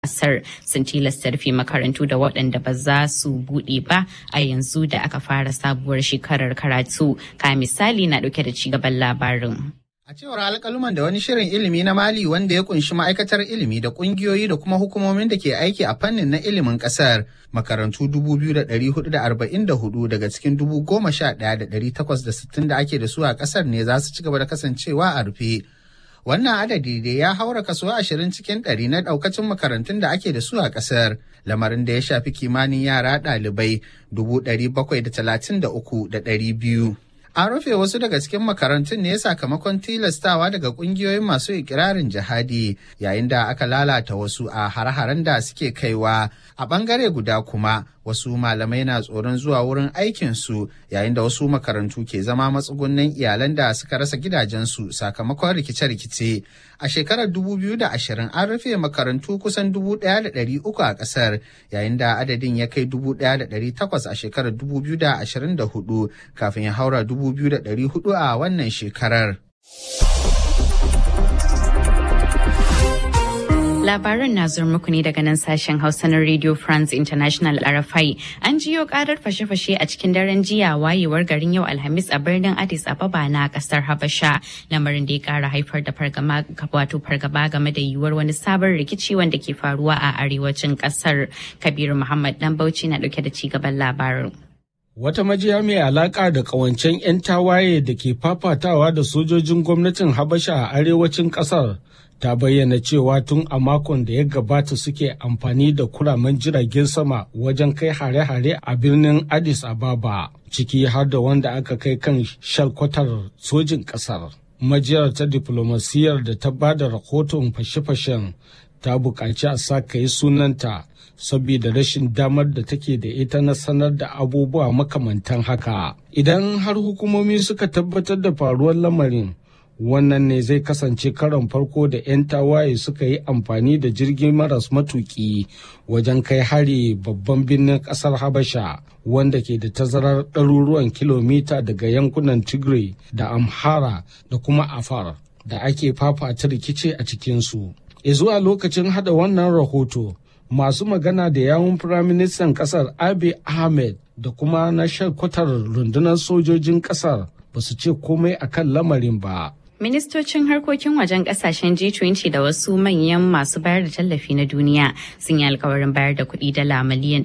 kasar sun tilasta rufe makarantu da waɗanda ba za su buɗe ba a yanzu da aka fara sabuwar shekarar karatu ka misali na ɗauke da cigaban labarin. A cewar alkaluman da wani shirin ilimi na Mali wanda ya kunshi ma'aikatar ilimi da kungiyoyi da kuma hukumomin da ke aiki a fannin na ilimin kasar makarantu 2,444 daga cikin 11,860 da ake da su a kasar ne za su ci gaba da kasancewa a rufe. Wannan adadi da ya haura kaso 20 cikin 100 na daukacin makarantun da ake da su a kasar. Lamarin da ya shafi kimanin yara ɗalibai 733,200. An rufe wasu daga cikin makarantun ne sakamakon tilastawa daga kungiyoyin masu ikirarin jihadi yayin da aka lalata wasu a har-haren da suke kaiwa a bangare guda kuma wasu malamai na tsoron zuwa wurin aikinsu yayin da wasu makarantu ke zama matsugunan iyalan da suka rasa gidajensu sakamakon rikice-rikice a shekarar 2020 an rufe makarantu kusan 1,300 a kasar yayin da adadin ya kai 1,800 a shekarar 2024 kafin ya haura 2,400 a wannan shekarar. Labaran na zuwa muku ne daga nan sashen Hausa na Radio France International RFI. An jiyo karar fashe-fashe a cikin daren jiya wayewar garin yau Alhamis a birnin Addis Ababa na kasar Habasha. Lamarin da ya kara haifar da fargaba wato fargaba game da yiwuwar wani sabon rikici wanda ke faruwa a arewacin kasar. Kabiru Muhammad Dan Bauchi na dauke da cigaban labarin. Wata majiya mai alaƙa da ƙawancen 'yan tawaye da ke fafatawa da sojojin gwamnatin Habasha a arewacin ƙasar ta bayyana cewa tun a makon da ya gabata suke amfani da kuramen jiragen sama wajen kai hare-hare a birnin Addis Ababa, ciki har da wanda aka kai kan shalkwatar sojin ƙasar. Majiyar ta diflomasiyyar da ta ba da rahoton fashe-fashen ta buƙaci a sa yi sunanta saboda rashin damar da take da ita na sanar da abubuwa makamantan haka. Idan har hukumomi suka tabbatar da faruwar lamarin, wannan ne zai kasance karon farko da 'yan tawaye suka yi amfani da jirgin maras matuki wajen kai hari babban birnin ƙasar Habasha wanda ke da tazarar ɗaruruwan kilomita daga yankunan Tigray da Amhara da kuma Afar da ake fafata rikici a cikinsu. zuwa lokacin hada wannan rahoto masu magana da yawun firaministan kasar abiy ahmed da kuma na shakwatar rundunar sojojin kasar ba su ce komai akan lamarin ba Ministocin harkokin wajen kasashen G20 da wasu manyan masu bayar da tallafi na duniya sun yi alkawarin bayar da kuɗi dala miliyan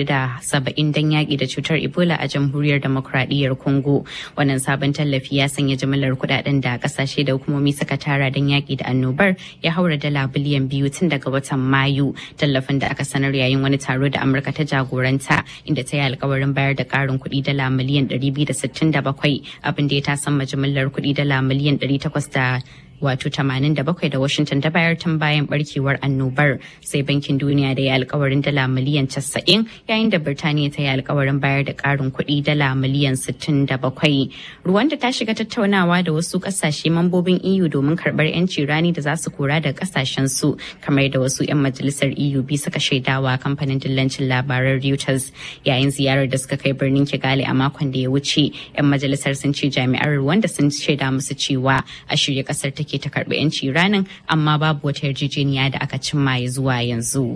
470 don yaƙi da cutar Ebola a jamhuriyar demokradiyyar Congo. Wannan sabon tallafi ya sanya jimillar kuɗaɗen da kasashe da hukumomi suka tara don yaƙi da annobar ya haura dala biliyan biyu tun daga watan Mayu. Tallafin da aka sanar yayin wani taro da Amurka ta jagoranta inda ta yi alkawarin bayar da ƙarin kuɗi dala miliyan 267 abin da ya tasamma jimillar kuɗi dala miliyan 800 da wato 87 da Washington ta bayar tun bayan barkewar annobar sai bankin duniya da ya alkawarin dala miliyan 90 yayin da Birtaniya ta yi alkawarin bayar da karin kuɗi dala miliyan 67. Rwanda ta shiga tattaunawa da wasu kasashe mambobin EU domin karɓar 'yanci rani da za su kora da kasashen su kamar da wasu 'yan majalisar EU bi suka shaidawa kamfanin dillancin labaran Reuters yayin ziyarar da suka kai birnin Kigali a makon da ya wuce 'yan majalisar sun ce jami'ar Rwanda sun shaida musu cewa a shirye kasar take ta karbi 'yanci ranar amma babu wata yarjejeniya da aka cimma ya zuwa yanzu.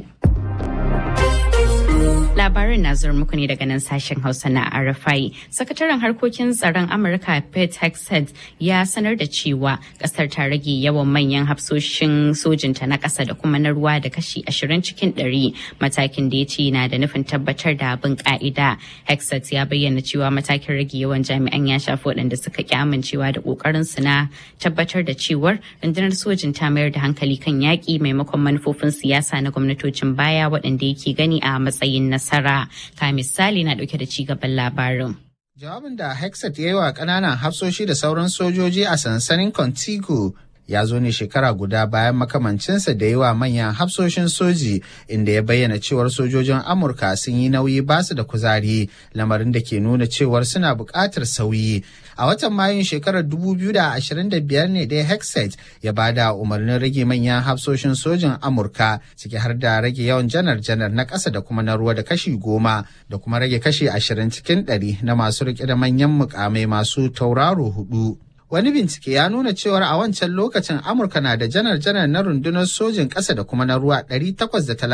Labarin na zuwa muku ne daga nan sashen Hausa na RFI. Sakataren harkokin tsaron Amurka Pete Hegseth ya sanar da cewa kasar ta rage yawan manyan hafsoshin sojinta na ƙasa da kuma na ruwa da kashi 20 cikin 100 matakin da ya ce na da nufin tabbatar da abin ka'ida. Hegseth ya bayyana cewa matakin rage yawan jami'an ya shafi waɗanda suka ki amincewa da ƙoƙarin su na tabbatar da cewar rundunar sojin ta mayar da hankali kan yaƙi maimakon manufofin siyasa na gwamnatocin baya waɗanda yake gani a matsayin nasara. Ka misali na ɗauke da cigaban labarin. Jawabin da Hexat ya yi wa ƙananan hafsoshi da sauran sojoji a sansanin Contigo ya zo ne shekara guda bayan makamancinsa da yi wa manyan hafsoshin soji inda ya bayyana cewar sojojin amurka sun yi nauyi basu da kuzari lamarin da ke nuna cewar suna buƙatar sauyi a watan mayun shekarar 2025 ne dai hexet ya bada umarnin rage manyan hafsoshin sojin amurka ciki har da rage yawan janar-janar na ƙasa da kuma na ruwa da kashi goma da kuma rage kashi ashirin cikin ɗari na masu riƙe da manyan mukamai masu tauraro hudu Wani bincike ya nuna cewar a wancan lokacin Amurka na da janar-janar na rundunar sojin ƙasa da kuma na ruwa 830